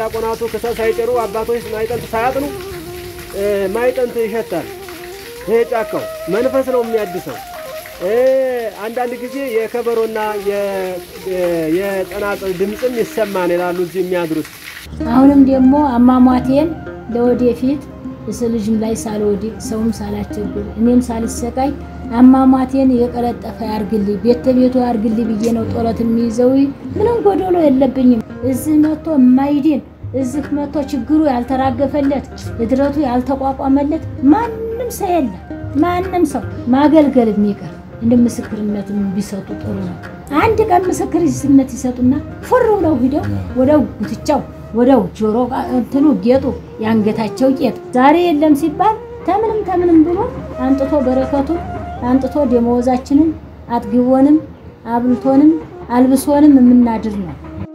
ዲያቆናቱ ክሰል ሳይጭሩ አባቶች ማይጠንት ሳያጥኑ እ፣ ማይጠንት ይሸታል። ይሄ ጫካው መንፈስ ነው የሚያድሰው። እ፣ አንዳንድ ጊዜ የከበሮና የ- የ- የጸናጽል ድምፅም ይሰማን ይላሉ እዚህ የሚያድሩት። አሁንም ደግሞ አሟሟቴን ለወደፊት እስ ልጅም ላይ ሳልወድቅ ሰውም ሳላስቸግር እኔም ሳልሰቃይ አሟሟቴን የቀለጠፈ ያርግልኝ ቤተ ቤቱ ያርግልኝ ብዬ ነው ጦለት የሚይዘው። ምንም ጎደሎ የለብኝም። እዚህ መጥቶ የማይድን እዚህ መጥቶ ችግሩ ያልተራገፈለት እድረቱ ያልተቋቋመለት ማንም ሰው የለም። ማንም ሰው ማገልገል የሚቀር እንደ ምስክርነት ቢሰጡ ጥሩ ነው። አንድ ቀን ምስክርነት ይሰጡና ፉር ብለው ሂደው ወደው ጉትቻው ወደው ጆሮ ጋ- እንትኑ ጌጡ የአንገታቸው ጌጥ ዛሬ የለም ሲባል ተምንም ተምንም ብሎ አንጥቶ በረከቱን አንጥቶ ደመወዛችንን አጥግቦንም አብልቶንም አልብሶንም የምናድር ነው።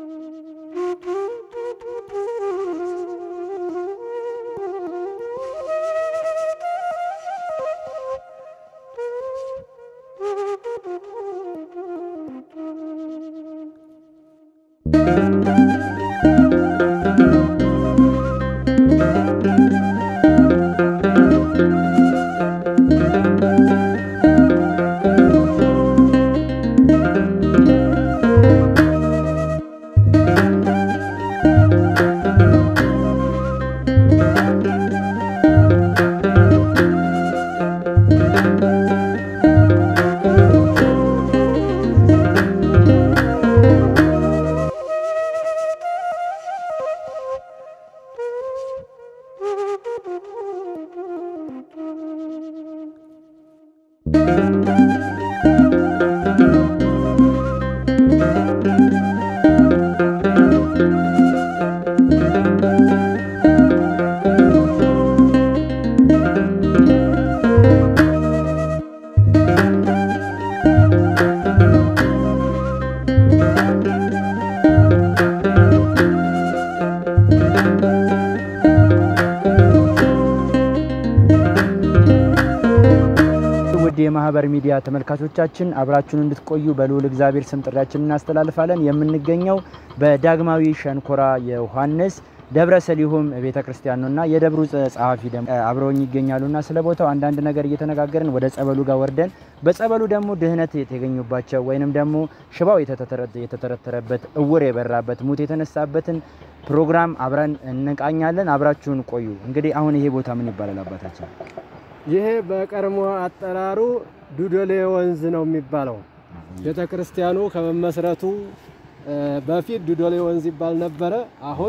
ውድ የማህበር ሚዲያ ተመልካቾቻችን አብራችሁን እንድትቆዩ በልዑል እግዚአብሔር ስም ጥሪያችን እናስተላልፋለን። የምንገኘው በዳግማዊ ሸንኮራ ዮሐንስ ደብረ ሰሊሆም ቤተ ክርስቲያን ነውና የደብሩ ጸ- ጸሐፊ ደግሞ አብረውኝ ይገኛሉና ስለ ቦታው አንዳንድ ነገር እየተነጋገርን ወደ ጸበሉ ጋር ወርደን በጸበሉ ደግሞ ድህነት የተገኙባቸው ወይንም ደግሞ ሽባው የተተረ- የተተረተረበት እውር የበራበት ሙት የተነሳበትን ፕሮግራም አብረን እንቃኛለን። አብራችሁን ቆዩ። እንግዲህ አሁን ይሄ ቦታ ምን ይባላል አባታችን? ይሄ በቀድሞ አጠራሩ ዱዶሌ ወንዝ ነው የሚባለው። ቤተ ክርስቲያኑ ከመመስረቱ እ፣ በፊት ዱዶሌ ወንዝ ይባል ነበረ። አሁን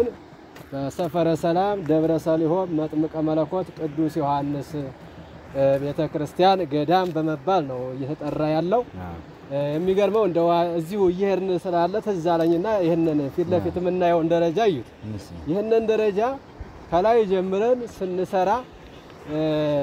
በሰፈረ ሰላም ደብረ ሰሊሆም መጥምቀ መለኮት ቅዱስ ዮሐንስ እ፣ ቤተ ክርስቲያን ገዳም በመባል ነው እየተጠራ ያለው። እ፣ የሚገርመው እንደ እዚሁ እየሄድን ስላለ ትዝ አለኝና ይህንን ፊት ለፊት የምናየውን ደረጃ እዩት። ይህንን ደረጃ ከላይ ጀምረን ስንሰራ እ፣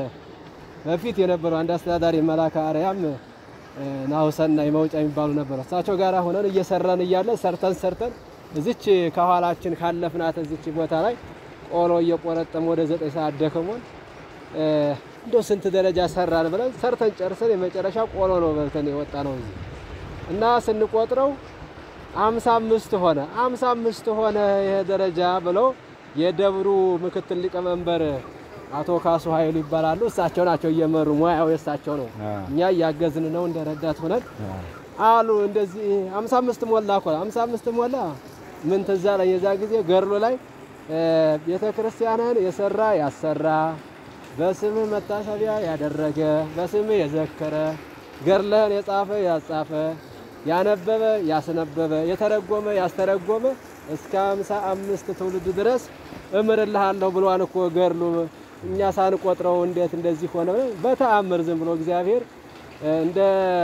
በፊት የነበሩ አንድ አስተዳዳሪ መላከ አርያም እ፣ ናሁሰናይ መውጫ የሚባሉ ነበሩ። እሳቸው ጋር ሆነን እየሰራን እያለ ሰርተን ሰርተን እዚች ከኋላችን ካለፍናት እዚች ቦታ ላይ ቆሎ እየቆረጠም ወደ ዘጠኝ ሰዓት ደክሞን እ፣ እንደው ስንት ደረጃ ሰራን ብለን ሰርተን ጨርሰን የመጨረሻ ቆሎ ነው በልተን የወጣ ነው እዚህ እና ስንቆጥረው አምሳ አምስት ሆነ አምሳ አምስት ሆነ ይሄ ደረጃ ብለው የደብሩ ምክትል ሊቀመንበር አቶ ካሱ ኃይሉ ይባላሉ። እሳቸው ናቸው እየመሩ ሙያው የእሳቸው ነው። እኛ እያገዝን ነው እንደ ረዳት ሆነን አሉ። እንደዚህ አምሳ አምስት ሞላ እኮ አምሳ አምስት ሞላ ምን ትዝ አለኝ የዛ ጊዜ ገድሎ ላይ እ፣ ቤተ ክርስቲያንን የሰራ ያሰራ በስምህ መታሰቢያ ያደረገ በስምህ የዘከረ ገድልህን የጻፈ ያጻፈ ያነበበ ያስነበበ የተረጎመ ያስተረጎመ እስከ ሃምሳ አምስት ትውልድ ድረስ እምርልሃለሁ ብሏን እኮ ገድሉ። እኛ ሳንቆጥረው እንዴት እንደዚህ ሆነ? በተአምር ዝም ብሎ እግዚአብሔር እ፣ እንደ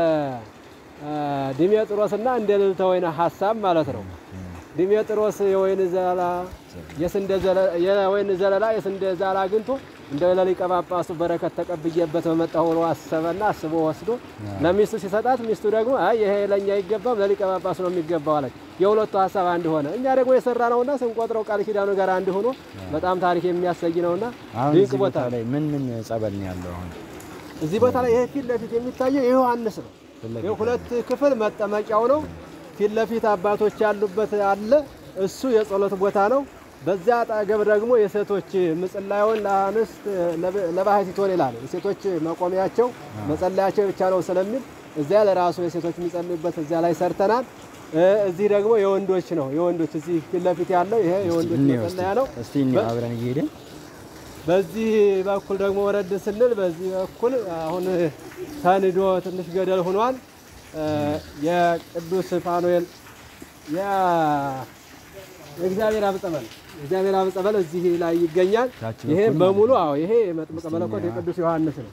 እ፣ ዲሜጥሮስና እንደ ልዕልተ ወይን ሀሳብ ማለት ነው። ዲሜጥሮስ የወይን ዘለላ የስንዴ ዘለ- የወይን ዘለላ የስንዴ ዛላ አግኝቶ እንደ ለሊቀ ጳጳሱ በረከት ተቀብዬበት በመጣሁ ብሎ አሰበና አስቦ ወስዶ ለሚስቱ ሲሰጣት ሚስቱ ደግሞ አይ ይሄ ለኛ አይገባም ለሊቀ ጳጳሱ ነው የሚገባው አለች። የሁለቱ ሀሳብ አንድ ሆነ። እኛ ደግሞ የሰራ ነውና ስንቆጥረው ቃል ኪዳኑ ጋር አንድ ሆኖ በጣም ታሪክ የሚያሰይ ነውና አሁን ድንቅ እዚህ ቦታ ቦታ ላይ ምን ምን ጸበል ነው ያለው? አሁን እዚህ ቦታ ላይ ይሄ ፊት ለፊት የሚታየው የዮሐንስ ነው። ይሄ ሁለት ክፍል መጠመቂያው ነው። ፊት ለፊት አባቶች ያሉበት አለ። እሱ የጸሎት ቦታ ነው። በዚያ አጠገብ ደግሞ የሴቶች ምጽላዩን ለአንስት ለባህቲቶን ይላል። የሴቶች መቆሚያቸው መጸለያቸው ብቻ ነው ስለሚል እዚያ ለራሱ የሴቶች የሚጸልዩበት እዚያ ላይ ሰርተናል። እ፣ እዚህ ደግሞ የወንዶች ነው። የወንዶች እዚህ ፊት ለፊት ያለው ይሄ የወንዶች እንየው መጸለያ ነው። እስቲ እንየው አብረን እየሄድን በዚህ በኩል ደግሞ ወረድ ስንል በዚህ በኩል አሁን ተንዶ ትንሽ ገደል ሆኗል። እ፣ የቅዱስ ፋኑኤል የ- የእግዚአብሔር አብ ጸበል እግዚአብሔር አብ ጸበል እዚህ ላይ ይገኛል። ታች ይሄ በኩል በሙሉ አዎ፣ ይሄ መጥምቀ መለኮት የቅዱስ ዮሐንስ ነው።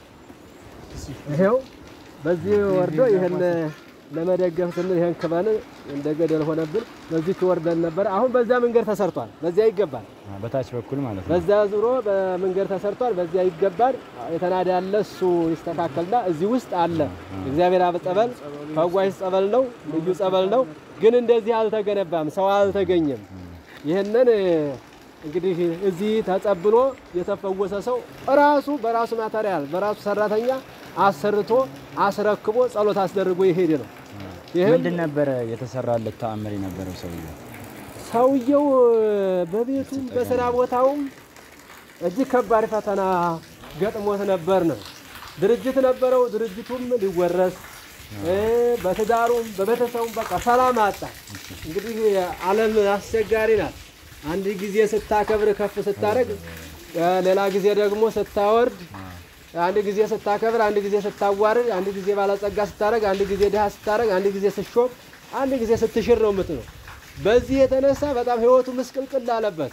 ይሄው በዚህ ወርዶ ይሄን ለመደገፍ ስንል ይሄን ክበን እንደ ገደል ሆነብን። በዚህ ወርደን ነበር። አሁን በዚያ መንገድ ተሰርቷል። በዚያ ይገባል። አ፣ በታች በኩል ማለት ነው። በዚያ ዙሮ በመንገድ ተሰርቷል። በዚያ ይገባል። የተናደ ያለ እሱ ይስተካከልና እዚህ ውስጥ አለ እግዚአብሔር አብ ጸበል ፈዋሽ ጸበል ነው፣ ልዩ ጸበል ነው። ግን እንደዚህ አልተገነባም፣ ሰው አልተገኘም። ይህንን እንግዲህ እዚህ ተጸብሎ የተፈወሰ ሰው ራሱ በራሱ ማተሪያል በራሱ ሰራተኛ አሰርቶ አስረክቦ ጸሎት አስደርጎ ይሄድ ነው። ይህም ምንድን ነበረ የተሰራለት ተአምር የነበረው ሰውዬው? ሰውየው በቤቱም በስራ ቦታውም እጅግ ከባድ ፈተና ገጥሞት ነበር ነው። ድርጅት ነበረው። ድርጅቱም ሊወረስ እ፣ በትዳሩም በቤተሰቡም በቃ ሰላም አጣ። እንግዲህ ዓለም አስቸጋሪ ናት። አንድ ጊዜ ስታከብር ከፍ ስታደርግ፣ ሌላ ጊዜ ደግሞ ስታወርድ፣ አንድ ጊዜ ስታከብር፣ አንድ ጊዜ ስታዋርድ፣ አንድ ጊዜ ባለጸጋ ስታደርግ፣ አንድ ጊዜ ድሃ ስታደርግ፣ አንድ ጊዜ ስትሾም፣ አንድ ጊዜ ስትሽር ነው የምትለው። በዚህ የተነሳ በጣም ህይወቱ ምስቅልቅል አለበት።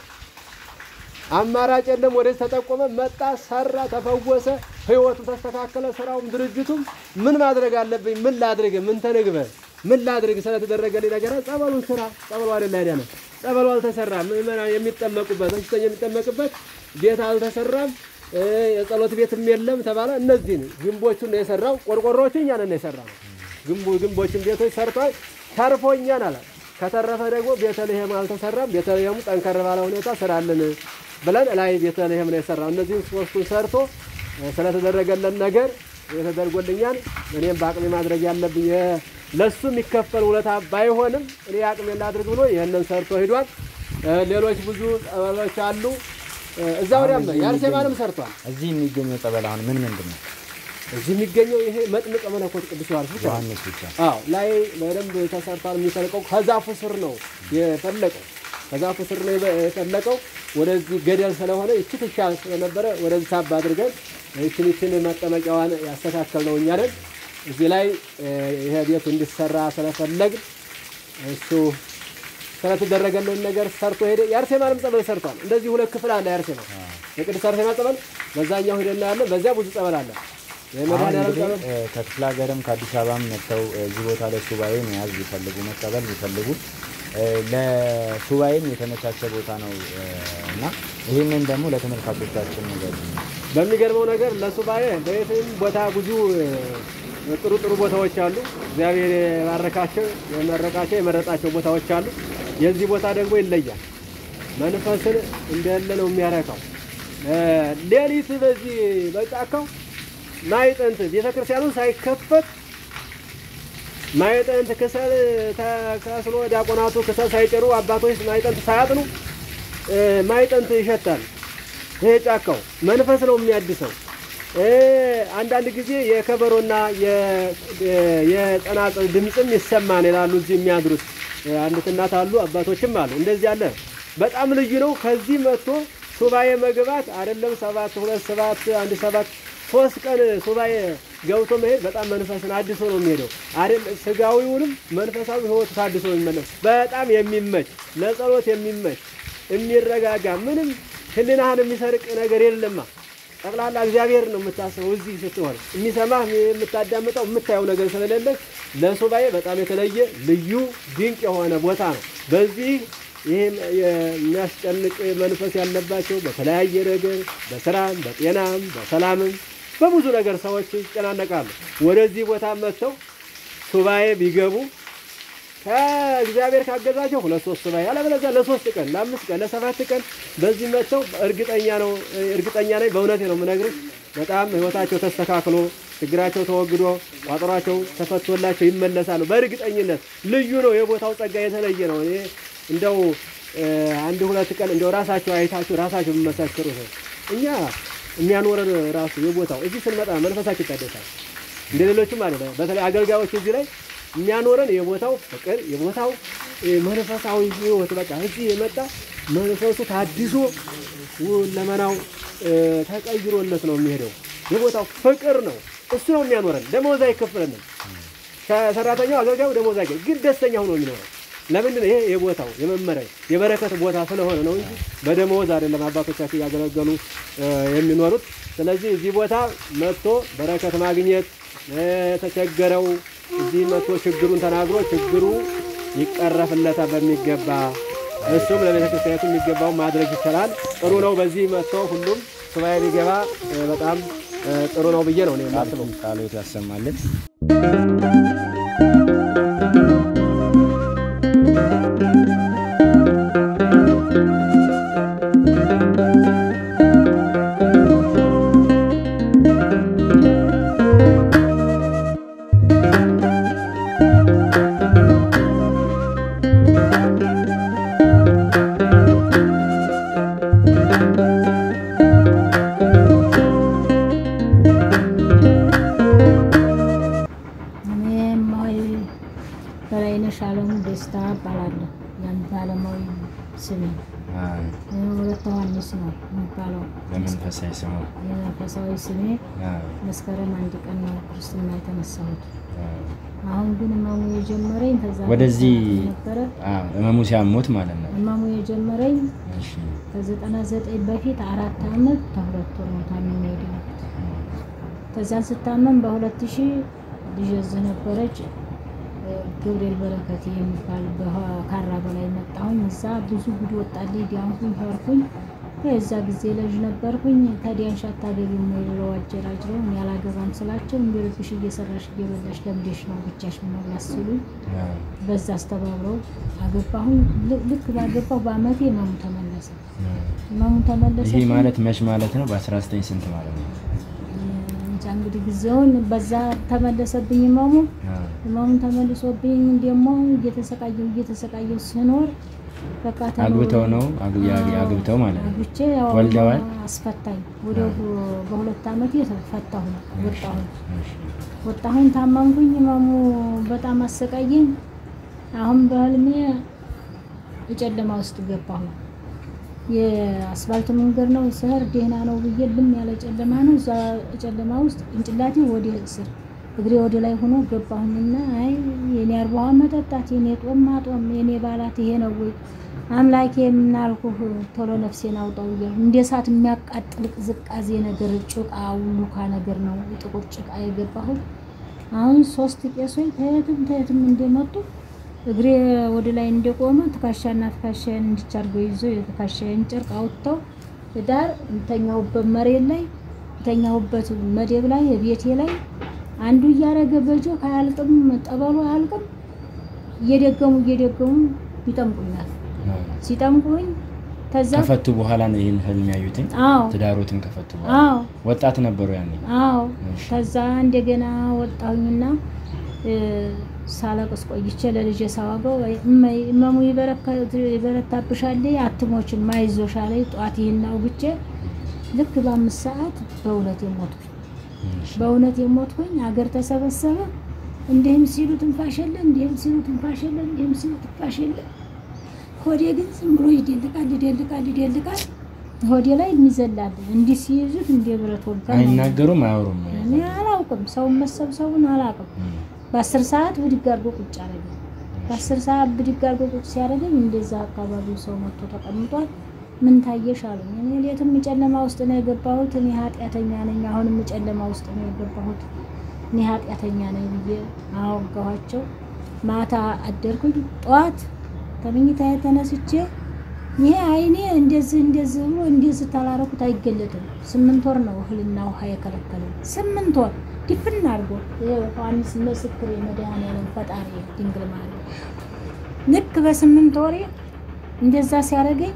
አማራጭ የለም። ወደዚህ ተጠቆመ፣ መጣ፣ ሰራ፣ ተፈወሰ፣ ህይወቱ ተስተካከለ። ስራውም ድርጅቱም ምን ማድረግ አለብኝ? ምን ላድርግ? ምን ተንግበ ምን ላድርግ? ስለተደረገልኝ ነገር ጸበሉን ስራ። ጸበሉ አይደል አይደለ? ጸበሉ አልተሰራም። ምዕመናን የሚጠመቁበት በሽተኛ የሚጠመቅበት ቤት አልተሰራም። እ፣ የጸሎት ቤትም የለም ተባለ። እነዚህን ግንቦቹን ነው የሰራው። ቆርቆሮዎቹ እኛ ነን የሰራው። ግንቡ ግንቦችን ቤቶች ሰርቷል። ተርፎኛል አለ። ከተረፈ ደግሞ ቤተልሔም አልተሰራም። ቤተልሔሙ ጠንከር ባለ ሁኔታ ስራልን ብለን ላይ ቤተልሔም ነው የሰራው። እነዚህን ሶስቱን ሰርቶ እ፣ ስለተደረገለን ነገር የተደርጎልኛል። እኔም በአቅሜ ማድረግ ያለብኝ የ- ለሱ የሚከፈል ውለታ ባይሆንም እኔ አቅሜን ላድርግ ብሎ ይህንን ሰርቶ ሂዷል። እ፣ ሌሎች ብዙ ጸበሎች አሉ። እ፣ እዛ ወዲያም እዚህ የአርሴማንም ሰርቷል። እዚህ የሚገኘው ጸበል አሁን ምን ምንድን ነው? እዚህ የሚገኘው ይሄ መጥምቀ መለኮት ቅዱስ ዮሐንስ ብቻ ነው። ዮሐንስ ብቻ አዎ ላይ በደንብ ተሰርቷል። የሚፈልቀው ከዛፉ ስር ነው የፈለቀው። ከዛፉ ስር ነው የፈለቀው። ወደዚህ ገደል ስለሆነ ይቺ ትሻል ስለነበረ ወደዚህ ሳብ አድርገን ይችን ይችን መጠመቂያዋን ያስተካከል ነው እኛ ነን። እዚህ ላይ እ፣ ይሄ ቤቱ እንዲሰራ ስለፈለግን እሱ ስለተደረገልን ነገር ሰርቶ ሄደ። የአርሴማንም ጸበል ሰርቷል። እንደዚህ ሁለት ክፍል አለ። የአርሴማ የቅድስት አርሴማ ጸበል በዛኛው ሂደና ያለ በዚያ ብዙ ጸበል አለ። አሁን የመድኃኔዓለም እንግዲህ ጸበል እ፣ ከክፍለ ሀገርም ከአዲስ አበባም መጥተው እ፣ እዚህ ቦታ ላይ ሱባኤ መያዝ ቢፈልጉ መቀበል ቢፈልጉ እ፣ ለሱባኤም የተመቻቸ ቦታ ነው እ፣ እና ይህንን ደግሞ ለተመልካቾቻችን ነገር በሚገርመው ነገር ለሱባኤ በየትም ቦታ ብዙ እ፣ ጥሩ ጥሩ ቦታዎች አሉ። እግዚአብሔር የባረካቸው የመረቃቸው የመረጣቸው ቦታዎች አሉ። የዚህ ቦታ ደግሞ ይለያል። መንፈስን እንደለ ነው የሚያረካው። እ፣ ሌሊት በዚህ በጫካው ማይጠንት ቤተክርስቲያኑ ሳይከፈት ማይጠንት ክሰል ተከስሎ ዲያቆናቱ ክሰል ሳይጭሩ አባቶች ማይጠንት ሳያጥኑ እ፣ ማይጠንት ይሸታል። ይሄ ጫካው መንፈስ ነው የሚያድሰው። እ፣ አንዳንድ ጊዜ የከበሮና የ- የ- የጸናጽል ድምፅም ይሰማን ይላሉ እዚህ የሚያድሩት እ፣ አንዲት እናት አሉ፣ አባቶችም አሉ። እንደዚህ አለ። በጣም ልዩ ነው። ከዚህ መጥቶ ሱባኤ መግባት አይደለም ሰባት ሁለት ሰባት አንድ ሰባት ሶስት ቀን ሱባኤ ገብቶ መሄድ በጣም መንፈስን አድሶ ነው የሚሄደው። አይደል ስጋዊውንም መንፈሳዊ ህይወቱ ታድሶ ነው የሚመለስ። በጣም የሚመች ለጸሎት የሚመች የሚረጋጋ ምንም ህሊናህን የሚሰርቅ ነገር የለማ። ጠቅላላ እግዚአብሔር ነው የምታስበው። እዚህ ስትሆን የሚሰማህ የምታዳምጠው የምታየው ነገር ስለሌለ ለሱባኤ በጣም የተለየ ልዩ ድንቅ የሆነ ቦታ ነው። በዚህ ይህም የሚያስጨንቅ መንፈስ ያለባቸው በተለያየ ነገር በስራም በጤናም በሰላምም በብዙ ነገር ሰዎች ይጨናነቃሉ። ወደዚህ ቦታ መጥተው ሱባኤ ቢገቡ ከእግዚአብሔር ካገዛቸው ሁለት ሶስት ሱባኤ ያለበለዚያ ለሶስት ቀን ለአምስት ቀን ለሰባት ቀን በዚህ መጥተው እርግጠኛ ነው እርግጠኛ ነኝ በእውነቴ ነው የምነግርህ በጣም ህይወታቸው ተስተካክሎ ችግራቸው ተወግዶ ቋጠሯቸው ተፈቶላቸው ይመለሳሉ። በእርግጠኝነት ልዩ ነው። የቦታው ጸጋ የተለየ ነው። እኔ እንደው እ፣ አንድ ሁለት ቀን እንደው ራሳቸው አይታችሁ ራሳቸው የምመሰክሩ ነው። እኛ የሚያኖረን ራሱ የቦታው እዚህ ስንመጣ መንፈሳችን ይታደሳል። እንደ ሌሎችም አለ። በተለይ አገልጋዮች እዚህ ላይ የሚያኖረን የቦታው ፍቅር፣ የቦታው እ፣ መንፈሳዊ ህይወት በቃ እዚህ የመጣ መንፈሱ ታድሶ ለመናው ተቀይሮለት ነው የሚሄደው። የቦታው ፍቅር ነው እሱ ነው የሚያኖረን። ደመወዝ አይከፍለንም። ከሰራተኛው አገልጋዩ ደመወዝ አይከፍል፣ ግን ደስተኛ ሆኖ የሚኖረው ለምንድን ነው? ይሄ የቦታው የመመሪያ የበረከት ቦታ ስለሆነ ነው እንጂ በደመወዝ አይደለም አባቶቻችን እያገለገሉ እ፣ የሚኖሩት። ስለዚህ እዚህ ቦታ መጥቶ በረከት ማግኘት እ፣ የተቸገረው እዚህ መጥቶ ችግሩን ተናግሮ ችግሩ ይቀረፍለታል በሚገባ እሱም ለቤተ ክርስቲያኒቱ የሚገባው ማድረግ ይችላል። ጥሩ ነው። በዚህ መጥቶ ሁሉም ሱባኤ ቢገባ እ፣ በጣም እ፣ ጥሩ ነው ብዬ ነው እኔ የማስበው። ቃሎት ያሰማልን። እኔ እማሆይ በላይነሽ አለሙ ደስታ እባላለሁ። ያን ባለማዊ ስሜ እ፣ ወለተ ዮሐንስ ነው የሚባለው። በመንፈሳዊ ስሙ የመንፈሳዊ ስሜ መስከረም አንድ ቀን ነው ክርስትና የተነሳሁት። አሁን ግን እማሙ የጀመረኝ ከዛ ወደዚህ ነበረ። እመሙ ሲያሞት ማለት ነው። እማሙ የጀመረኝ እሺ። ከዘጠና ዘጠኝ በፊት አራት አመት ከሁለት ወር ነው ታምሜ የዳንኩት። ከዛን ስታመም በሁለት ሺህ ልጅ እዚህ ነበረች እ፣ ገብርኤል በረከት የሚባል በካራ በላይ መጣሁኝ። እዛ ብዙ ጉድ ወጣልኝ፣ ዲያንኩኝ፣ ሄድኩኝ። የዛ ጊዜ ልጅ ነበርኩኝ። ከዲያንሽ አታገቢም ወይ ብለው አጀራጅረው እኔ አላገባም ስላቸው እንደ ልብሽ እየሰራሽ እየበላሽ ለምዴሽ ነው ብቻሽ መብላት ሲሉኝ በዛ አስተባብረው አገባሁኝ። ል- ልክ ባገባሁ በአመቴ እመሙ ተመለሰ። እመሙ ተመለሰ። ይሄ ማለት መች ማለት ነው? በ19 ስንት ማለት ነው? እንጃ እንግዲህ ጊዜውን በዛ ተመለሰብኝ እመሙ። እመሙን ተመልሶብኝ ደግሞ እየተሰቃየው እየተሰቃየው ስኖር በቃ ተሎ- አግብተው ነው አግ- ያ- አዎ፣ አግብተው ማለት ነው። አግብቼ ያው ወልደዋል? አስፈታኝ። ወደ በሁለት አመቴ ፈታሁ ወጣሁ ወጣሁኝ ታመምኩኝ። እመሙ በጣም አሰቃየኝ። አሁን በህልሜ የጨለማ ውስጥ ገባሁ። የአስፋልት መንገድ ነው ስህር ደህና ነው ብዬ ልም ያለ ጨለማ ነው። እዛ ጨለማ ውስጥ ጭንቅላቴ ወደ ስር እግሬ ወደ ላይ ሆኖ ገባሁኝና አይ የኔ አርባ ውሃ መጠጣት የኔ ጦም ማጦም የኔ ባላት ይሄ ነው ወይ አምላኬ የምናልኩህ ቶሎ ነፍሴን አውጣው እያልኩ እንደ እሳት የሚያቃጥል ቅዝቃዜ ነገር ጭቃ ውሉካ ነገር ነው ጥቁር ጭቃ የገባሁት። አሁን ሶስት ቄሶች ተየትም ተየትም እንደመጡ እግሬ ወደ ላይ እንደቆመ ትከሻና ትከሻዬን እንዲቻርገው ይዞ የትከሻዬን ጨርቅ አውጥተው ዳር ተኛሁበት መሬት ላይ ተኛሁበት መደብ ላይ ቤቴ ላይ አንዱ እያረገ በጆክ አያልቅም፣ ጠበሉ አያልቅም። እየደገሙ እየደገሙ ይጠምቁኛል። ሲጠምቁኝ ከዛ ከፈቱ በኋላ ነው ይህን ህልም ያዩትኝ። አዎ ትዳሮትን ከፈቱ በኋላ አዎ ወጣት ነበሩ ያኔ። አዎ እሺ። ከዛ እንደገና ወጣሁኝና እ፣ ሳለቅስ ቆይቼ ለልጄ ሳዋገው እመይ እመሙ ይበረከት- ይበረታብሻል አትሞችም አይዞሽ አለኝ። ጠዋት ይህን አውግቼ ልክ በአምስት ሰዓት በእውነት የሞትኩኝ በእውነት የሞትኩኝ አገር ተሰበሰበ። እንዲህም ሲሉ ትንፋሽ የለ፣ እንዲህም ሲሉ ትንፋሽ የለ፣ እንዲህም ሲሉ ትንፋሽ የለ። ሆዴ ግን ዝም ብሎ ይደልቃል ይደልቃል ይደልቃል። ሆዴ ላይ የሚዘላል እንዲህ ሲይዙት እንደ ብረት ወጋ ነው። አይናገሩም፣ አያወሩም። እኔ አላውቅም፣ ሰውን መሰብሰቡን አላውቅም። በአስር ሰዓት ብድግ አድርጎ ቁጭ አደረገኝ። በአስር ሰዓት ብድግ አድርጎ ቁጭ ሲያደርገኝ እንደዛ አካባቢው ሰው መጥቶ ተቀምጧል። ምን ታየሽ አሉኝ። እኔ ሌትም ጨለማ ውስጥ ነው የገባሁት፣ እኔ ኃጢአተኛ ነኝ። አሁንም ጨለማ ውስጥ ነው የገባሁት፣ እኔ ኃጢአተኛ ነኝ ብዬ አወጋኋቸው። ማታ አደርኩኝ። ጠዋት ከምኝታ ተነስቼ ይሄ አይኔ እንደዚህ እንደዚህ ብሎ እንደዚህ ታላረኩት አይገለጥም። ስምንት ወር ነው እህልና ውሃ የከለከለው። ስምንት ወር ድፍን አድርጎ ይሄ ዮሐንስ ምስክር የመድኃኔዓለም ፈጣሪ ድንግል ማርያም ልክ በስምንት ወሬ እንደዛ ሲያደርገኝ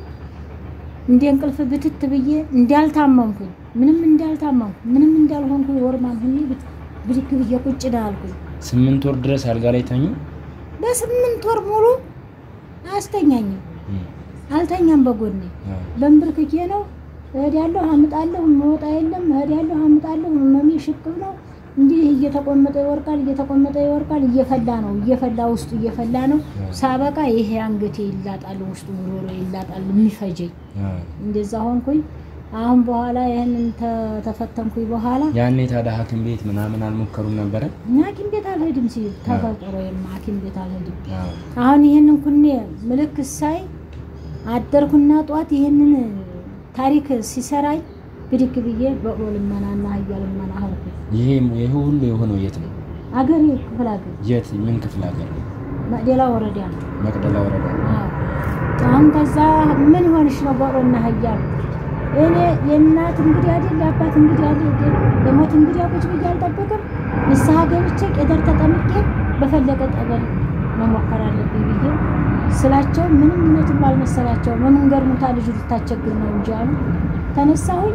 እንደ እንቅልፍ ብትት ብዬ እንዳልታመምኩኝ ምንም እንዳልታመምኩ ምንም እንዳልሆንኩኝ ወርማም ሁኜ ብት- ብድግ ብዬ ቁጭ ዳ አልኩኝ። ስምንት ወር ድረስ አልጋ ላይ ተኙ። በስምንት ወር ሙሉ አያስተኛኝም። አልተኛም በጎኔ በንብርክኬ ነው እሄዳለሁ፣ አምጣለሁ፣ መወጣ የለም እሄዳለሁ፣ አምጣለሁ። ህመሜ ሽቅብ ነው። እንዲህ እየተቆመጠ ይወርቃል፣ እየተቆመጠ ይወርቃል። እየፈላ ነው፣ እየፈላ ውስጡ እየፈላ ነው። ሳበቃ ይሄ አንገቴ ይላጣል፣ ውስጡ ጉሮሮ ይላጣል፣ የሚፈጀኝ እንደዛ ሆንኩኝ። አሁን በኋላ ይህንን ተ- ተፈተንኩኝ በኋላ ያኔ ታዲያ ሐኪም ቤት ምናምን አልሞከሩም ነበረ? ሐኪም ቤት አልሄድም ሲል ተፈጥሮ የማ ሐኪም ቤት አልሄድም። አሁን ይህንን ኩኔ ምልክት ሳይ አደርኩና ጧት ይህንን ታሪክ ሲሰራኝ ብድግ ብዬ በቅሎ ልመናና አህያ ልመና ሆንኩ። ይሄ ይሄ ሁሉ የሆነው የት ነው? አገሬ ክፍለ ሀገር የት ምን ክፍለ ሀገር ነው? መቅደላ ወረዳ ነው። መቅደላ ወረዳ። አዎ። አሁን ከዛ ምን ሆንሽ ነው በቅሎና አህያ አልኩት። እኔ የእናት እንግዲህ አይደል የአባት እንግዲህ አይደል የሞት እንግዲህ ቁጭ ብዬ አልጠብቅም። ንስሐ ገብቼ ቄደር ተጠምቄ በፈለገ ጠበል መሞከር አለብኝ ብዬ ስላቸው ምንም እውነትም አልመሰላቸው። በመንገድ ሙታ ልጁ ልታስቸግር ነው እንጂ አሉ። ተነሳሁኝ፣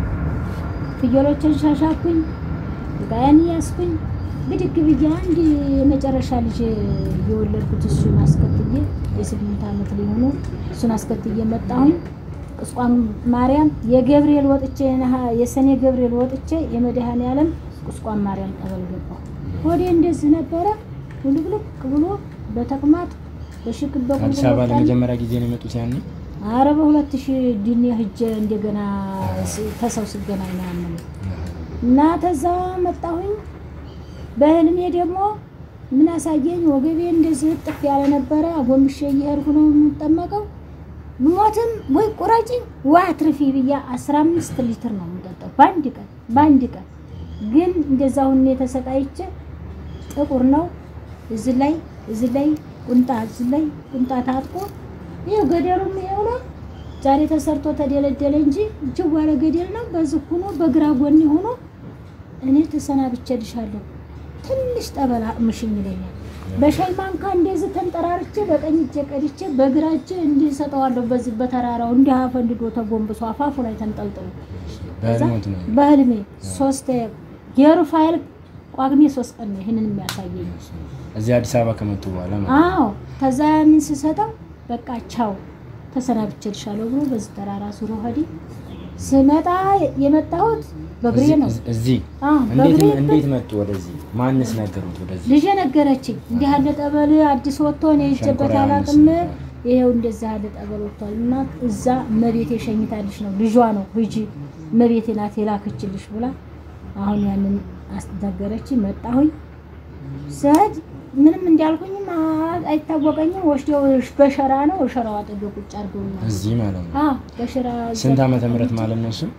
ፍየሎችን ሻሻኩኝ፣ ዕቃዬን ያስኩኝ ብድግ ብዬ አንድ የመጨረሻ ልጅ የወለድኩት እሱን አስከትዬ የስምንት ዓመት ሊሆኑ እሱን አስከትዬ መጣሁኝ። ቁስቋም ማርያም የገብርኤል ወጥቼ የነሐ- የሰኔ ገብርኤል ወጥቼ የመድኃኔ ዓለም ቁስቋም ማርያም ጠበል ገባሁ። ሆዴ እንደዚህ ነበረ ውልቅልቅ ብሎ በተቅማጥ በሽክም በቁልቁል አዲስ አበባ ወጣልኝ። ለመጀመሪያ ጊዜ ነው የመጡት ያኔ? አረ በሁለት ሺህ ዲኔ ሂጄ እንደገና ስ- ተሰው ስገናኝ ነው ያመመኝ እና ተዛ መጣሁኝ። በህልሜ ደግሞ ምን አሳየኝ? ወገቤ እንደዚህ እጥፍ ያለ ነበረ። አጎንብሼ እየሄድኩ ነው የምጠመቀው። ብሞትም ወይ ቁረጭኝ ወይ አትርፊ ብያ አስራ አምስት ሊትር ነው የምጠጣው በአንድ ቀን በአንድ ቀን ግን እንደዛ ሁኔ ተሰቃይቼ ጥቁር ነው እዚህ ላይ እዚህ ላይ ቁንጣ እዚህ ላይ ቁንጣ ታጥቆ ይኸው ገደሉም ይኸው ነው። ዛሬ ተሰርቶ ተደለደለ እንጂ እጅግ ያለ ገደል ነው። በዚህ ሆኖ በግራ ጎን ሆኖ እኔ ተሰናብቼልሻለሁ ትንሽ ጠበል አቅምሽኝ ይለኛል። በሻይ ማንካ እንደዚህ ተንጠራርቼ በቀኝ እጄ ቀድቼ በግራ እጄ እንዲህ ሰጠዋለሁ። በዚህ በተራራው እንዲህ አፈንድዶ ተጎንብሶ አፋፉ ላይ ተንጠልጥሎ በህልሞት ነው። በህልሜ ሶስት የሩፋኤል ቋግሜ ሶስት ቀን ነው ይህንን የሚያሳየኝ። እዚህ አዲስ አበባ ከመጡ በኋላ ማለት ነው። አዎ ከዛ ያንን ስሰጠው በቃ ቻው ተሰናብቼልሻለሁ ብሎ በዚህ ተራራ ዙሮ ሄደ። ስመጣ የመጣሁት በእግሬ እዚህ- ነው። እዚህ አዎ እንዴት በእግሬ እንዴት መጡ ወደዚህ? ማንስ ነገሩት ወደዚህ? ልጄ ነገረችኝ። እንዲህ ያለ ጠበል አዲስ ወጥቶ እኔ ሄጄበት ሸንኮራ አላውቅም። ዮሐንስ ይሄው እንደዛ ያለ ጠበል ወጥቷል እና እዛ እመቤቴ ሸኝታልሽ ነው ልጇ ነው ሂጂ እመቤቴ ናት የላከችልሽ ብላ አሁን ያንን አስነገረችኝ። መጣሁኝ ስሄድ ምንም እንዳልኩኝም አ- አይታወቀኝም። ወስደው በሸራ ነው ሸራው አጠገብ ቁጭ አድርገውኛል። እዚህ ማለት ነው። አዎ በሸራ ስንት ዓመተ ምህረት ማለት ነው? እሱ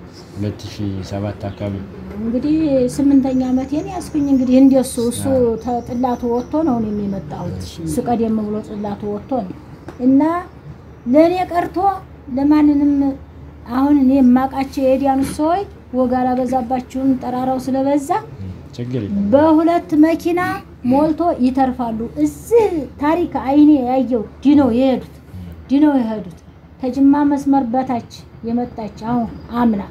2007 አካባቢ እንግዲህ ስምንተኛ ዓመቴን ያስኩኝ። እንግዲህ እንደሱ እሱ ተጥላቱ ወጥቶ ነው እኔም የመጣሁት። እሱ ቀደም ብሎ ጥላቱ ወጥቶ ነው እና ለእኔ ቀርቶ ለማንንም አሁን እኔ የማውቃቸው የዲያኑት ሰዎች ወግ አላበዛባችሁም፣ ጠራራው ስለበዛ ችግር የለም። በሁለት መኪና ሞልቶ ይተርፋሉ። እዚህ ታሪክ አይኔ ያየው ዲነው የሄዱት ዲነው የሄዱት ከጅማ መስመር በታች የመጣች አሁን አምና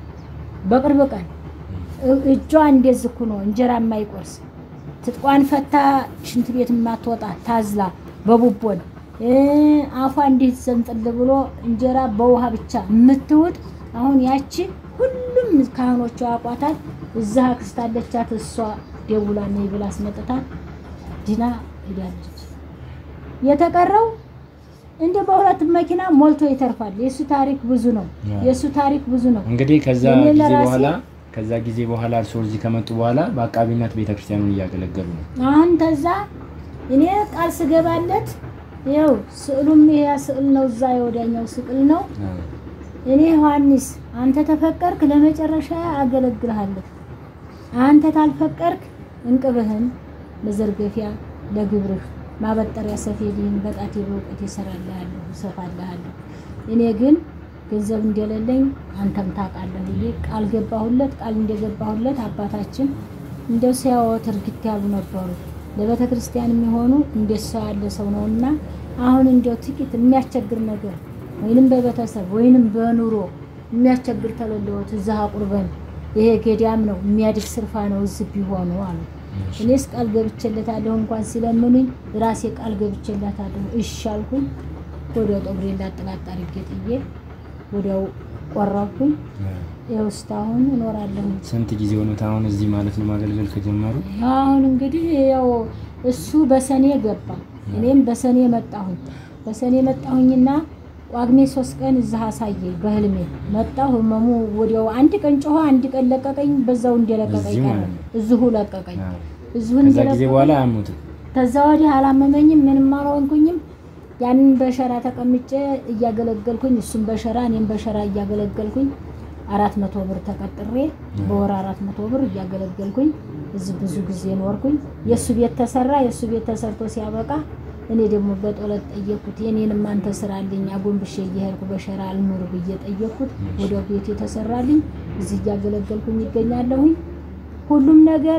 በቅርብ ቀን እ- እጇ እንደዚህ እኮ ነው እንጀራ የማይቆርስ ትጥቋን ፈታ ሽንት ቤት የማትወጣ ታዝላ በቡቦን እ፣ አፏ እንዴት ዘንጥል ብሎ እንጀራ በውሃ ብቻ የምትውጥ አሁን ያቺ ሁሉም ካህኖቿ ያውቋታል። እዛ አክስት አለቻት እሷ ደውላ ነይ ብላ አስመጥታት ድና ሄዳለች። የተቀረው እንደ በሁለት መኪና ሞልቶ ይተርፋል። የእሱ ታሪክ ብዙ ነው። የእሱ ታሪክ ብዙ ነው። እንግዲህ ከዛ እኔ ጊዜ ለራሴ- በኋላ ከዛ ጊዜ በኋላ እርስዎ እዚህ ከመጡ በኋላ በአቃቢነት ቤተክርስቲያኑን እያገለገሉ ነው። አሁን ተዛ እኔ ቃል ስገባለት ይኸው ስዕሉም ይሄ ስዕል ነው፣ እዛ የወዲያኛው ስዕል ነው። እኔ ዮሐንስ አንተ ተፈቀርክ ለመጨረሻ አገለግልሃለሁ። አንተ ታልፈቀርክ እንቅብህን መዘርገፊያ ለግብርህ ማበጠሪያ ሰፌድህን በጣቴ በእውቀት ይሰራልሃለሁ እሰፋልሃለሁ። እኔ ግን ገንዘብ እንደሌለኝ አንተም ታውቃለህ ብዬ ቃል ገባሁለት። ቃል እንደገባሁለት አባታችን እንደው ሲያወት እርግት ያሉ ነበሩ። ለቤተ ክርስቲያን የሚሆኑ እንደሰው ያለ ሰው ነውና አሁን እንደው ጥቂት የሚያስቸግር ነገር ወይንም በቤተሰብ ወይንም በኑሮ የሚያስቸግር ተለለወት እዛ ቁርበን ይሄ ገዳም ነው የሚያድግ ስርፋ ነው እዚህ ቢሆኑ አሉ። እኔስ ቃል ገብቼለታለሁ እንኳን ሲለምኑኝ ራሴ ቃል ገብቼለታለሁ እሺ አልኩኝ። ወዲያው ጠጉሬን ላጥላጥ አድርጌ ጥዬ ወዲያው ቆረብኩኝ። ይኸው እስካሁን እኖራለሁ። ስንት ጊዜ ሆኖት አሁን እዚህ ማለት ነው ማገልገል ከጀመሩ? አሁን እንግዲህ ያው እሱ በሰኔ ገባ፣ እኔም በሰኔ መጣሁኝ። በሰኔ መጣሁኝና ጳጉሜ ሶስት ቀን እዛ አሳየኝ በህልሜ መጣሁ። ህመሙ ወዲያው አንድ ቀን ጮኸ፣ አንድ ቀን ለቀቀኝ። በዛው እንደለቀቀኝ እዚሁ ቀረ። ማለት ነው? እዚሁ ለቀቀኝ። አዎ። እዚሁ ከዛ ጊዜ እንደለቀቀኝ በኋላ አያሙትም። ከዛ ወዲህ አላመመኝም፣ ምንም አልሆንኩኝም። ያንን በሸራ ተቀምጬ እያገለገልኩኝ እሱም በሸራ እኔም በሸራ እያገለገልኩኝ አራት መቶ ብር ተቀጥሬ በወር አራት መቶ ብር እያገለገልኩኝ እዚህ ብዙ ጊዜ ኖርኩኝ። የእሱ ቤት ተሰራ። የእሱ ቤት ተሰርቶ ሲያበቃ እኔ ደግሞ በጦለት ጠየቅኩት። የኔንም አንተ ስራልኝ አጎንብሼ እየሄድኩ በሸራ አልኑር ብዬ ጠየቅኩት። ወደ ቤት የተሰራልኝ እዚህ እያገለገልኩኝ ይገኛለሁኝ። ሁሉም ነገር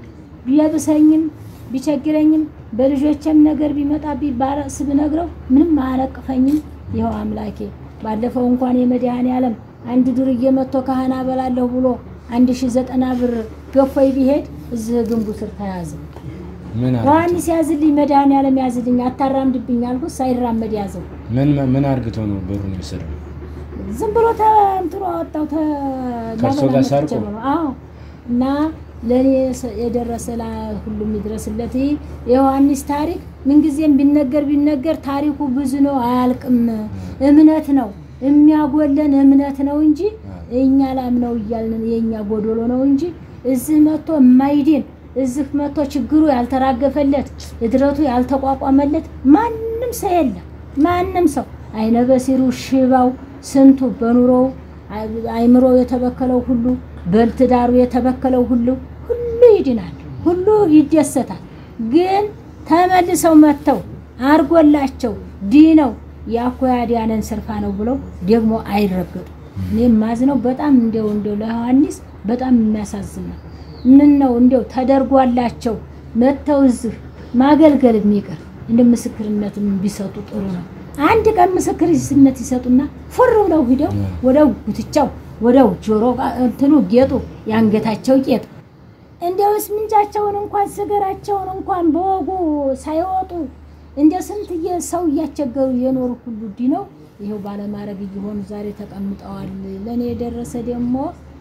ቢያብሰኝም ቢቸግረኝም በልጆችም ነገር ቢመጣብኝ ባረስ ብነግረው ምንም አያለቅፈኝም። ይኸው አምላኬ ባለፈው እንኳን የመድኃኔ ዓለም አንድ ዱርዬ መጥቶ ካህን አበላለሁ ብሎ አንድ ሺ ዘጠና ብር ገፎይ ቢሄድ እዚህ ግንቡ ስር ተያዘ። ምን አርግ- ዮሐንስ ያዝልኝ፣ መድኃኔ ዓለም ያዝልኝ፣ አታራምድብኝ አልኩት። ሳይራመድ ያዘው። ምን ምን አርግቶ ነው ብሩን የወሰደው? ዝም ብሎ እንትኑ አወጣው ከእርሶ ጋር ሰርቆ? አዎ እና ለእኔ የሰ- የደረሰ ላ- ሁሉም ይድረስለት። ይህ የዮሐንስ ታሪክ ምንጊዜም ቢነገር ቢነገር ታሪኩ ብዙ ነው፣ አያልቅም። እምነት ነው የሚያጎለን እምነት ነው እንጂ እኛ ላምነው እያልን የእኛ ጎዶሎ ነው እንጂ እዚህ መጥቶ የማይድን እዚህ መጥቶ ችግሩ ያልተራገፈለት እድረቱ ያልተቋቋመለት ማንም ሰው የለም። ማንም ሰው አይነ በሲሩ ሽባው ስንቱ በኑሮው አይ- አይምሮ የተበከለው ሁሉ በትዳሩ የተበከለው ሁሉ ሁሉ ይድናል፣ ሁሉ ይደሰታል። ግን ተመልሰው መጥተው አርጎላቸው ዲነው ያኮ ያዲያነን ስርፋ ነው ብለው ደግሞ አይረገጡ። እኔም ማዝነው በጣም እንደው እንደው ለዮሐንስ በጣም የሚያሳዝን ነው። ምን ነው እንደው ተደርጓላቸው መጥተው እዚህ ማገልገል የሚቀር እንደ ምስክርነትም ቢሰጡ ጥሩ ነው። አንድ ቀን ምስክርነት ይሰጡና ፉር ብለው ሂደው ወደው ጉትቻው ወደው ጆሮ ጋ- እንትኑ ጌጡ የአንገታቸው ጌጥ እንዲያውስ ምንጫቸውን እንኳን ስገራቸውን እንኳን በወጉ ሳይወጡ እንደ ስንት የ- ሰው እያስቸገሩ የኖሩ ሁሉ ዲነው ይኸው ባለማድረግ እየሆኑ ዛሬ ተቀምጠዋል። ለእኔ የደረሰ ደግሞ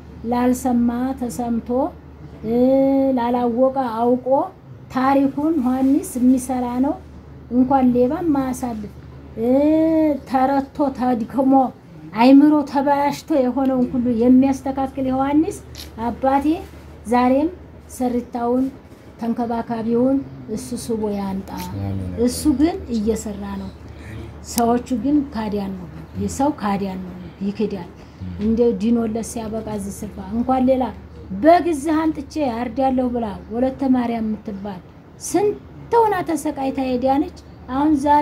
ላልሰማ ተሰምቶ እ ላላወቀ አውቆ ታሪኩን ዮሐንስ የሚሰራ ነው። እንኳን ሌባ ማያሳልፍ እ ተረቶ ተድክሞ አይምሮ ተበላሽቶ የሆነውን ሁሉ የሚያስተካክል ዮሐንስ አባቴ ዛሬም ሰሪታውን ተንከባካቢውን እሱ ስቦ ያንጣ። አሜን። እሱ ግን እየሰራ ነው። ሰዎቹ ግን ካዲያን ነው። የሰው ካዲያን ነው፣ ይክዳል። እንደ ዲኖለት ሲያበቃ እዚህ ስፍራ እንኳን ሌላ በግዝህ አንጥቼ አርዳለሁ ብላ ወለተ ማርያም የምትባል ስንት ሆና ተሰቃይታ ሄዳነች። አሁን ዛሬ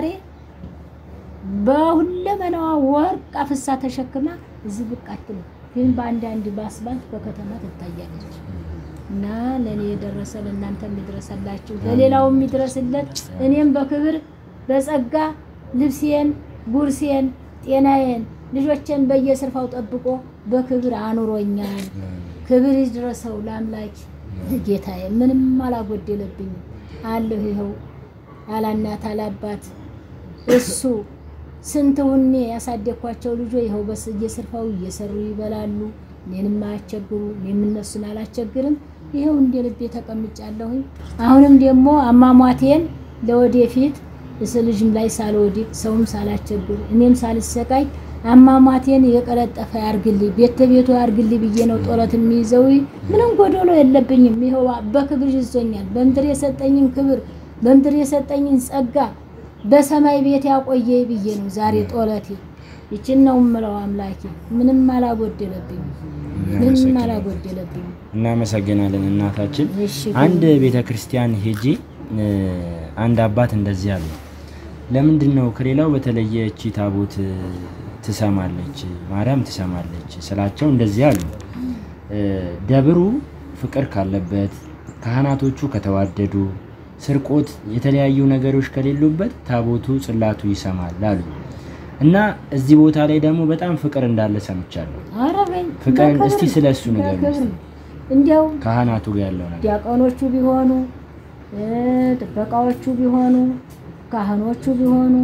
በሁለመናዋ ወርቅ አፍሳ ተሸክማ እዚህ ብቅ አትልም፣ ግን በአንዳንድ በአስፋልት በከተማ ትታያለች። እና ለእኔ የደረሰ ለእናንተ የሚድረሰላችሁ ለሌላው የሚድረስለት እኔም በክብር በጸጋ ልብሴን፣ ጉርሴን፣ ጤናዬን፣ ልጆቼን በየስርፋው ጠብቆ በክብር አኑሮኛል። ክብር ይድረሰው ለአምላክ ጌታዬ። ምንም አላጎደለብኝም አለሁ ይኸው አላናት አላባት እሱ ስንት ውኔ ያሳደግኳቸው ልጆች ይኸው በስ እየስርፋው እየሰሩ ይበላሉ። እኔንም አያስቸግሩ፣ እኔም እነሱን አላስቸግርም። ይኸው እንደ ልቤ ተቀምጫለሁኝ። አሁንም ደግሞ አሟሟቴን ለወደፊት እስ ልጅም ላይ ሳልወድቅ ሰውም ሳላስቸግር እኔም ሳልሰቃይ አሟሟቴን የቀለጠፈ ያርግልኝ፣ ቤተ ቤቱ ያርግልኝ ብዬ ነው ጦለት የሚይዘው። ምንም ጎዶሎ የለብኝም። ይኸው በክብር ይዞኛል። በምድር የሰጠኝን ክብር በምድር የሰጠኝን ጸጋ በሰማይ ቤት ያቆየ ብዬ ነው ዛሬ ጦለቴ። ይችን ነው የምለው አምላኬ። ምንም አላጎደለብኝም፣ ምንም አላጎደለብኝም። እናመሰግናለን እናታችን። እሺ አንድ ቤተ ክርስቲያን ሄጄ እ፣ አንድ አባት እንደዚህ አሉ። ለምንድን ነው ከሌላው በተለየ እቺ ታቦት እ፣ ትሰማለች ማርያም ትሰማለች ስላቸው እንደዚህ አሉ። እ፣ ደብሩ ፍቅር ካለበት ካህናቶቹ ከተዋደዱ ስርቆት፣ የተለያዩ ነገሮች ከሌሉበት ታቦቱ ጽላቱ ይሰማል አሉ እና እዚህ ቦታ ላይ ደግሞ በጣም ፍቅር እንዳለ ሰምቻለሁ። ኧረ በይ ፍቅርን በክብር እስቲ ነው፣ ስለ እሱ ንገሩን በክብር እስቲ። ነው። እንዲያው ካህናቱ ጋር ያለው ነገር ዲያቆኖቹ ቢሆኑ እ፣ ጥበቃዎቹ ቢሆኑ ካህኖቹ ቢሆኑ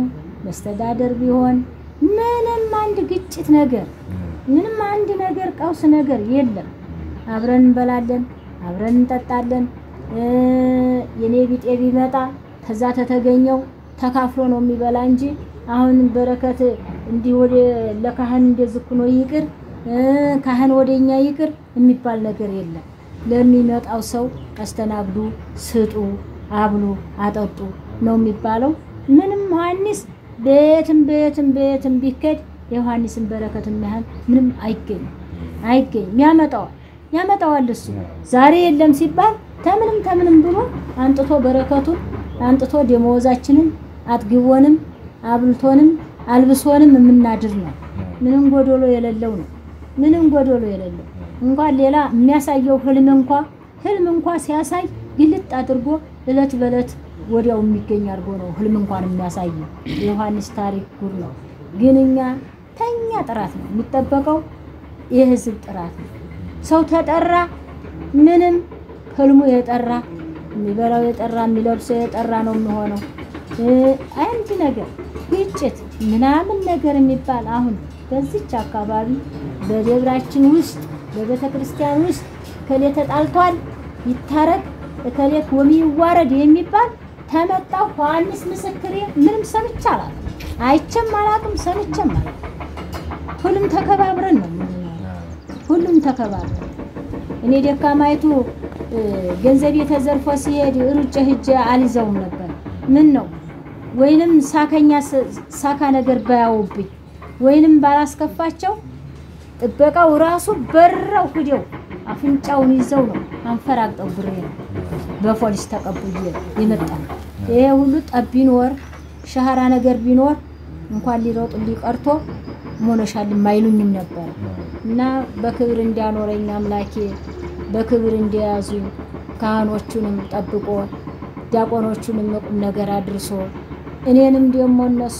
መስተዳደር ቢሆን ምንም አንድ ግጭት ነገር ምንም አንድ ነገር ቀውስ ነገር የለም። አብረን እንበላለን፣ አብረን እንጠጣለን። እ የኔ ቢጤ ቢመጣ ከዛ ተተገኘው ተካፍሎ ነው የሚበላ እንጂ አሁን በረከት እንዲህ ወደ ለካህን እንደዚህ እኮ ነው ይቅር እ ካህን ወደኛ ይቅር የሚባል ነገር የለም። ለሚመጣው ሰው አስተናግዱ፣ ስጡ፣ አብሉ፣ አጠጡ ነው የሚባለው። ምንም ዮሐንስ በየትም በየትም በየትም ቢከድ የዮሐንስን በረከት የሚያህል ምንም አይገኝም አይገኝም። ያመጣዋል ያመጣዋል እሱ ዛሬ የለም ሲባል ተምንም ተምንም ብሎ አንጥቶ በረከቱን አንጥቶ ደመወዛችንን አጥግቦንም አብልቶንም አልብሶንም የምናድር ነው። ምንም ጎዶሎ የሌለው ነው። ምንም ጎዶሎ የሌለው እንኳን ሌላ የሚያሳየው ህልም እንኳ ህልም እንኳ ሲያሳይ ግልጥ አድርጎ እለት በእለት ወዲያው የሚገኝ አድርጎ ነው ህልም እንኳን የሚያሳየው። የዮሐንስ ታሪክ ጉድ ነው። ግን እኛ ተኛ ጥራት ነው የሚጠበቀው፣ የህዝብ ጥራት ነው። ሰው ተጠራ ምንም ህልሙ የጠራ የሚበላው የጠራ የሚለብሰው የጠራ ነው የሚሆነው። እ አንድ ነገር ግጭት ምናምን ነገር የሚባል አሁን በዚች አካባቢ በደብራችን ውስጥ በቤተ ክርስቲያን ውስጥ እከሌ ተጣልቷል ይታረቅ እከሌ ወሚ ይዋረድ የሚባል ተመጣው ዮሐንስ ምስክሬ ምንም ሰምቼ አላውቅም፣ አይቼም አላውቅም፣ ሰምቼም አላውቅም። ሁሉም ተከባብረን ነው የምንኖረው። ሁሉም ተከባብረን እኔ ደካማይቱ እ ገንዘቤ ተዘርፎ ሲሄድ ሩጬ ሂጄ አልይዘውም ነበር። ምን ነው ወይንም ሳከኛ ስ- ሳካ ነገር ባያውብኝ ወይንም ባላስከፋቸው ጥበቃው ራሱ በራው ሂደው አፍንጫውን ይዘው ነው አንፈራግጠው ብሬ ነው በፖሊስ ተቀብዬ የመጣ ይሄ ሁሉ ጠብ ቢኖር ሻህራ ነገር ቢኖር እንኳን ሊሮጡ ሊቀርቶ ሞነሻል አይሉኝም ነበር እና በክብር እንዲያኖረኝ አምላኬ በክብር እንዲያዙ ካህኖቹንም ጠብቆ ዲያቆኖቹንም ቁም ነገር አድርሶ እኔንም ደግሞ እነሱ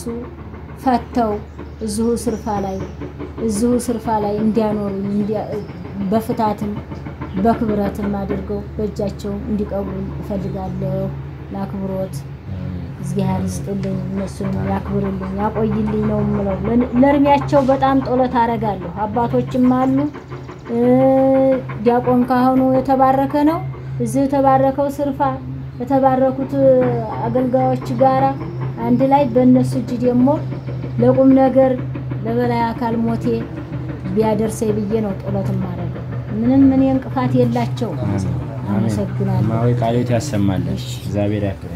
ፈተው እዚሁ ስርፋ ላይ እዚሁ ስርፋ ላይ እንዲያኖሩኝ እንዲያ- በፍታትም በክብረትም አድርገው በእጃቸው እንዲቀብሩኝ እፈልጋለሁ። ለአክብሮት እግዚአብሔር ይስጥልኝ፣ እነሱንም ያክብርልኝ፣ ያቆይልኝ ነው የምለው። ለን- ለእድሜያቸው በጣም ጦለት አደርጋለሁ። አባቶችም አሉ። እ ዲያቆን ካህኑ የተባረከ ነው። እዚህ የተባረከው ስርፋ የተባረኩት አገልጋዮች ጋራ አንድ ላይ በእነሱ እጅ ደግሞ ለቁም ነገር ለበላይ አካል ሞቴ ቢያደርሰኝ ብዬ ነው ጦለት ማድረገው። ምንም እኔ እንቅፋት የላቸውም። አመሰግናለሁ። ማዊ ቃሎት ያሰማለን። እግዚአብሔር ያክብር።